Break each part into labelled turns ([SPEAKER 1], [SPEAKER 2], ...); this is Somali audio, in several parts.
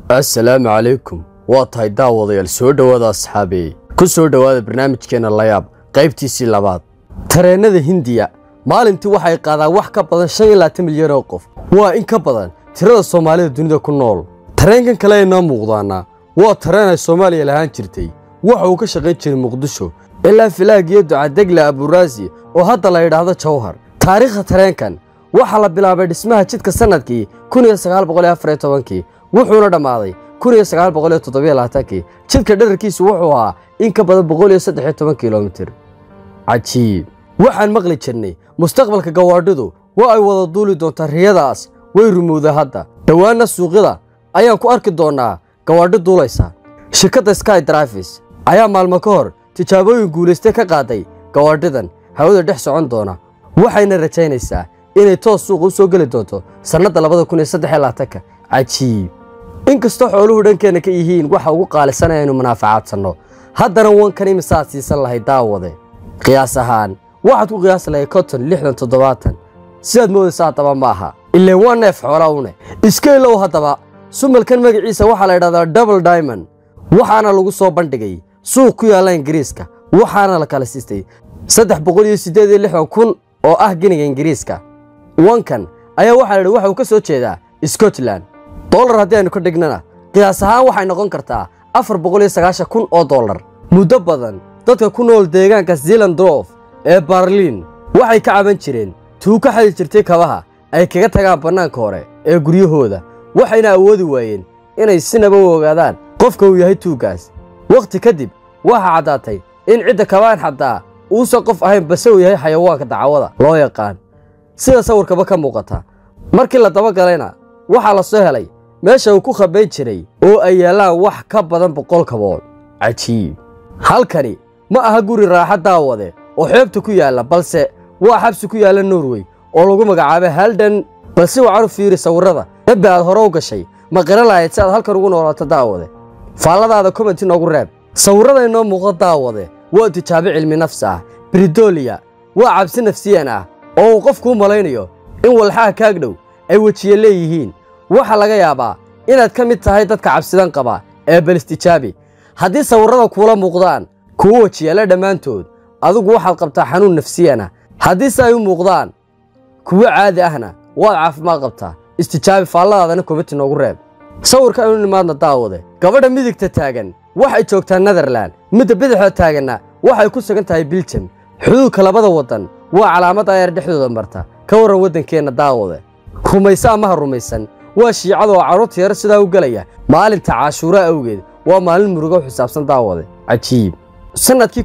[SPEAKER 1] assalaamu calaykum waa tahay daawadayaal soo dhowaada asxaabeey ku soo dhowaada barnaamijkeenna layaab qaybtiisii labaad tareennada hindiya maalintii waxay qaadaan wax ka badan shan iyo labaatan milyan oo qof waa in ka badan tirada soomaalida dunida ku nool tareenkan kale aynoo muuqdaana waa tareen ay soomaaliya lahaan jirtay waxa uu ka shaqayn jiray muqdisho ilaa filaagiyo ducadegle aburaasi oo hadda la yidhaahdo jawhar taariikhda tareenkan waxaa la bilaabay dhismaha jidka sannadkii kii wuxuuna dhammaaday kii jidka dherarkiisu wuxuu ahaa in ka badan kilomitir cajiib waxaan maqli jirnay mustaqbalka gawaadhidu waa ay wada duuli doontaa riyadaas way rumowda hadda dhowaanna suuqyada ayaan ku arki doonnaa gawaadhi duulaysa shirkadda sky drafis ayaa maalmo ka hor tijaabooyin guulaystay ka qaaday gawaadhidan hawada dhex socon doona waxayna rajaynaysaa inay toos suuqa u soo geli doonto sannadda cajiib inkastoo xooluhu dhankeenna ka yihiin waxa ugu qaalisan aynu munaafacaadsanno haddana wankan imisaad siisan lahay daawade qiyaas ahaan waxaad ku qiyaasi lahay konton lixdan toddobaatan sidaad moodaysa haddaba ma aha ileen waa neef xoola une iska ilow haddaba sumalkan magaciisa waxaa la yidhahdaa double diamond waxaana lagu soo bandhigay suuq ku yaalla ingiriiska waxaana la kala siistay saddex boqol iyo siddeed iyo lixdan kun oo ah giniga ingiriiska wankan ayaa waxaa la yidhi waxa uu ka soo jeedaa scotland dollar haddii aynu ka dhignana qiyaas ahaan waxay noqon kartaa afar boqol iyo sagaashan kun oo dollar muddo badan dadka ku nool deegaanka zealandrof ee barliin waxay ka caban jireen tuu ka xadi jirtay kabaha ay kaga tagaan bannaanka hore ee guryahooda waxayna awoodi waayeen inay sinaba u ogaadaan qofka uu yahay tuuggaas wakhti kadib waxaa caddaatay in cidda kabaan xaddaa uusan qof ahayn base uu yahay xayawaanka dacwada loo yaqaan sida sawirkaba ka muuqata markii la dabagalayna waxaa la soo helay meesha uu ku khabayn jiray oo ay yaallaan wax ka badan boqol kabood cajiib halkani ma aha guri raaxa daawade oo xeebta ku yaalla balse waa xabsi ku yaalla norway oo lagu magacaabay haldan balse wacan u fiiri sawirrada dabbi aad hore u gashay ma qira lahayd si aad halkan ugu noolaato daawade faalladaada komenti noogu reeb sawirrada inoo muuqda daawade waa tijaabe cilmi nafsi ah bridoliya waa cabsi nafsiyan ah oo uu qofkuu malaynayo in walxaha kaagdhow ay wejiye leeyihiin waxaa laga yaabaa inaad ka mid tahay dadka cabsidan qaba ee balistijaabi haddii sawirrada kuula muuqdaan kuwo wejiyaalla dhammaantood adigu waxaad qabtaa xanuun nafsiyana haddiise ay u muuqdaan kuwo caadi ahna waad caafimaad qabtaa istijaabi faalladaadana komiti noogu reeb sawirka aynu nimaadna daawade gabadha midigta taagan waxay joogtaa netherlan midda bidixda taaganna waxay ku sugan tahay biljam xuduudka labada waddan waa calaamad ayaar dhexdooda marta ka warran waddankeenna daawade rumayse amaha rumaysan waa shiicada oo carruurta yar sidaa u gelaya maalinta caashuura awgeed waa maalin murugo xisaabsan daawade cajiib sannadkii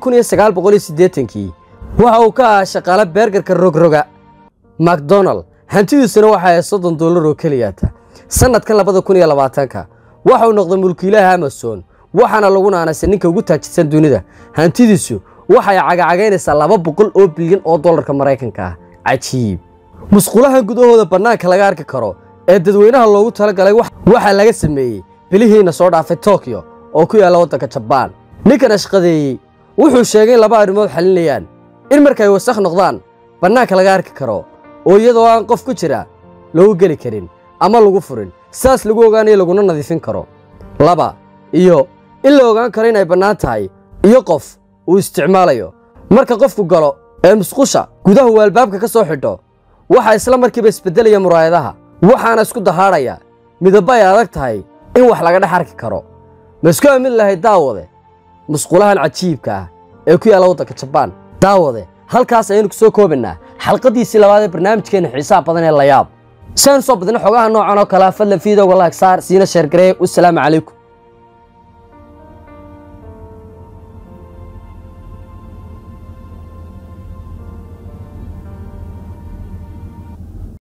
[SPEAKER 1] kii waxa uu ka ahaa shaqaale beergarka rogroga macdonald hantidiisuna waxa ay soddon dollar oo keliyaata sannadkan labada kun iyo labaatanka waxa uu noqday mulkiilaha amazon waxaana lagu naanaysa ninka ugu taajirsan dunida hantidiisu waxay cagacagaynaysaa laba boqol oo bilyan oo dollarka maraykanka ah cajiib musqulahan gudahooda bannaanka laga arki karo ee dadweynaha loogu talagalay waxaa laga sameeyey bilihiina soo dhaafay tokyo oo ku yaalla waddanka jabaan ninkan ashqadeeyey wuxuu sheegay in laba arrimood xalinayaan in markay wasakh noqdaan bannaanka laga arki karo oo iyadoo aan qof ku jira loogu geli karin ama lagu furin saas lagu ogaanayo laguna nadiifin karo laba iyo in la ogaan karo inay bannaan tahay iyo qof uu isticmaalayo marka qofku galo ee musqusha gudaha uu albaabka ka soo xidho waxaa isla markiiba isbeddelaya muraayadaha waxaana isku dahaadhaya midabba ay adag tahay in wax laga dhex arki karo ma isku aamin lahayd daawade musqulahan cajiibka ah ee ku yaalla waddanka jabaan daawade halkaas ayaynu ku soo koobaynaa xalqadiisii labaad ee barnaamijkeenna xiisaha badan ee layaab si aynu soo badna xogaha noocan oo kalea fadlan fiidowga laag saar siina sheergaree wasalaamu calaykum